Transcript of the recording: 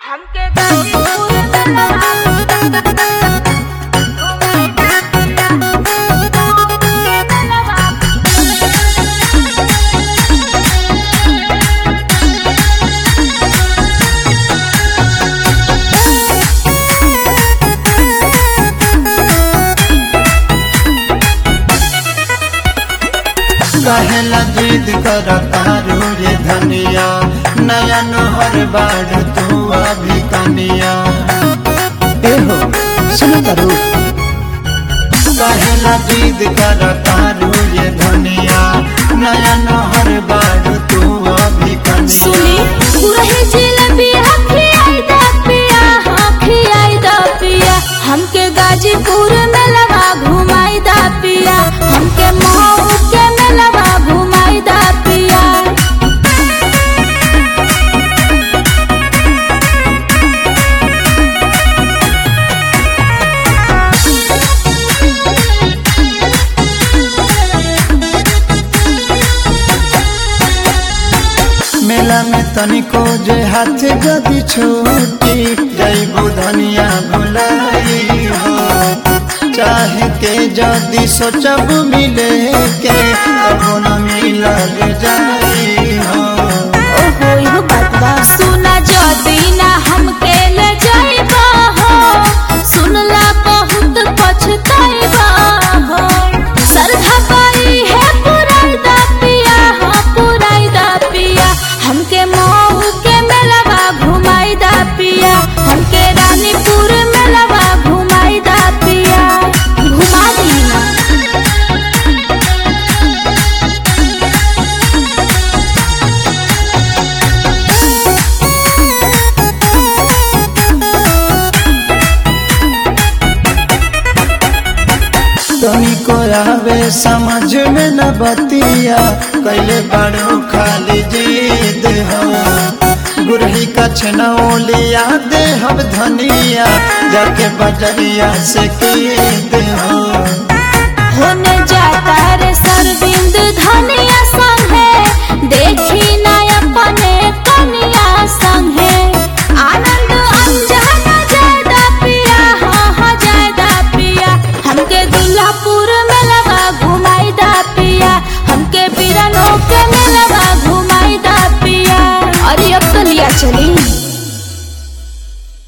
हमके गाजीपुर कहेला जिद कर तारू रे धनिया नया नहर बाड़ तू अभी कनिया एहो सुनो करू कहेला जिद कर तारू रे धनिया नया नहर बाड़ तू अभी कनिया सुनी पुरही जिलेबिया खियाई दा पिया हाँ खियाई दा पिया हमके गाजीपुर में लगा घुमाई दा पिया हमके मऊ के में लगा घुमाई दा पिया मेला में तनिको जे हाथ जदी छूटी जईबू धनिया भुलाई हो चाहे के जदी सोचब मिले के अब न मिलल जाई हो ओहो इहो बात बा सुना जदी ना हमके ले जाइबा हो सुनला बहुत पछताइबा हो सरधा पाई है पुराई दा पिया हाँ पुराई दा पिया हमके मऊ के मेलवा घुमाई दा पिया हमके रानीपुर मेलवा घुमाई दा पिया घुमा दी ना तनिको आवे समझ में न बतिया कैले बड़ो खाली जीद हो गुरही का छनौलिया दे हम धनिया जाके बजरिया से कीद हो होने जाता